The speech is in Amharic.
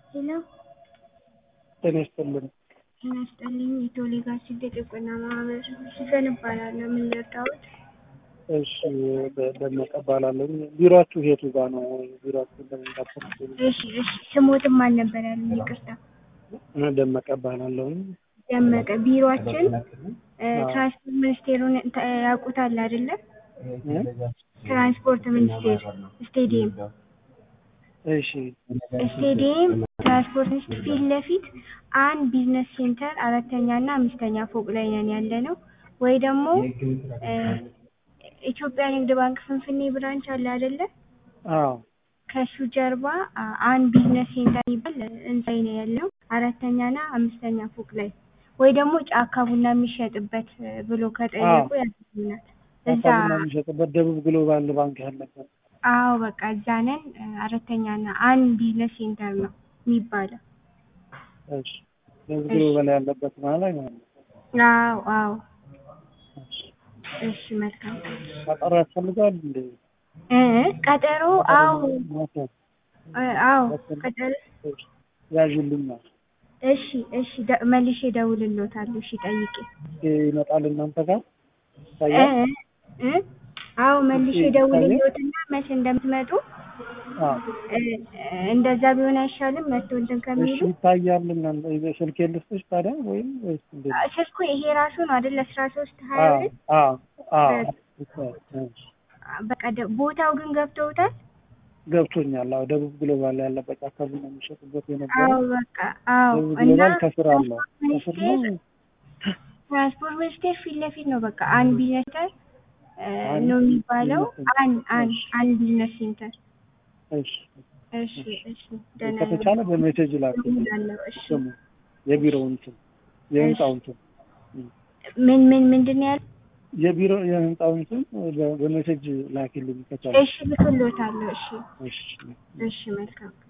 ሄሎ ጤና ይስጥልን። ጤና ይስጥልኝ። የቶሌ ጋር ስደት የቆና ማህበር ሲፈን እባላለሁ። ምን ልርዳዎት? እሺ ደ- ደመቀ እባላለሁ። ቢሮአችሁ የቱ ጋር ነው? ቢሮአችሁ እንደምንዳፈር እሺ እሺ። ስሞትም አልነበር ያሉኝ፣ ይቅርታ። ደመቀ እባላለሁ። ደመቀ ቢሮአችን እ፣ ትራንስፖርት ሚኒስቴሩን ተ- ያውቁታል አይደለ? ትራንስፖርት ሚኒስቴር ስቴዲየም እሺ ስቴዲየም ትራንስፖርት ሚኒስቴር ፊት ለፊት አንድ ቢዝነስ ሴንተር አራተኛ እና አምስተኛ ፎቅ ላይ ነን ያለ ነው። ወይ ደግሞ እ፣ ኢትዮጵያ ንግድ ባንክ ፍንፍኔ ብራንች አለ አይደለ? አዎ ከሱ ጀርባ አ፣ አንድ ቢዝነስ ሴንተር የሚባል ህንጻ ላይ ነው ያለው አራተኛ እና አምስተኛ ፎቅ ላይ ወይ ደግሞ ጫካ ቡና የሚሸጥበት እ፣ ብሎ ከጠየቁ ያገኙናል። እዛ አካባቢና የሚሸጥበት ደቡብ ግሎባል ባንክ ያለበት አዎ በቃ እዛ ነን። እ፣ አራተኛ እና አንድ ቢዝነስ ሴንተር ነው የሚባለው። እሺ ደቡብ ግሎባል ያለበት ማለት ነው። አዎ አዎ። እሺ መልካም ቀጠሮ ያስፈልጋል እንዴ? እ፣ ቀጠሮ አዎ ማታ እ፣ አዎ ቀጠሮ ያዥልኛል። እሺ እሺ ደ- መልሼ እደውልልዎታለሁ። እሺ ጠይቄ ይመጣል እናንተ ጋር እ ይታያል? እ አዎ መልሼ እሺ፣ እደውልልዎትና መቼ እንደምትመጡ አዎ እ፣ እንደዛ ቢሆን አይሻልም? መጥቶ እንትን እሺ ከሚሉ ይታያል። እናንተ ስልክ ልስጥሽ ታዲያ ወይም ወይስ እንዴት? አ፣ ስልኩ ይሄ ራሱ ነው አይደል? አስራ ሶስት ሀያ አዎ ሁለት አዎ አዎ ይታያል። እሺ በቃ ደ- ቦታው ግን ገብተውታል? ገብቶኛል። አዎ ደቡብ ግሎባል ያለበት አካባቢ ነው የሚሸጡበት የነበረ አዎ በቃ አዎ። ደቡብ እና ግሎባል ከስር አለው ከስር ነው። ሚኒስቴር ትራንስፖርት ሚኒስቴር ፊት ለፊት ነው። በቃ አንድ ቢዝነስ ሴንተር እ፣ አንድ ነው የሚባለው። ቢዝነስ ሴንተር። አንድ አንድ አንድ ቢዝነስ ሴንተር። እሺ እሺ እሺ ደህና ከተቻለ በሜሴጅ ላክልኝ እደውላለሁ። እሺ ስሙ የቢሮውን ስም የህንጻውን ስም ምን ምን ምንድን ነው ያለው? የቢሮ የህንጻውን ስም በ- በሜሴጅ ላኪልኝ ከቻለ። እሺ ልክልዎታለሁ። እሺ እሺ እሺ መልካም